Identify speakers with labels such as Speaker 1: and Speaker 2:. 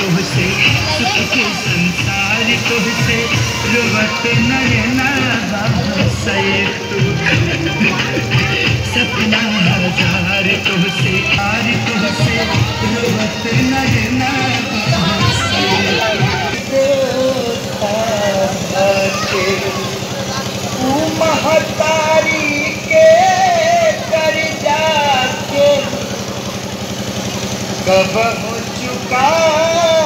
Speaker 1: तुझसे सुख के संसार तुझसे रुवत नयना से तू सपना हजार तुझसे हार तुझसे रुवत नयना महतारी के कर जाके कब हो चुका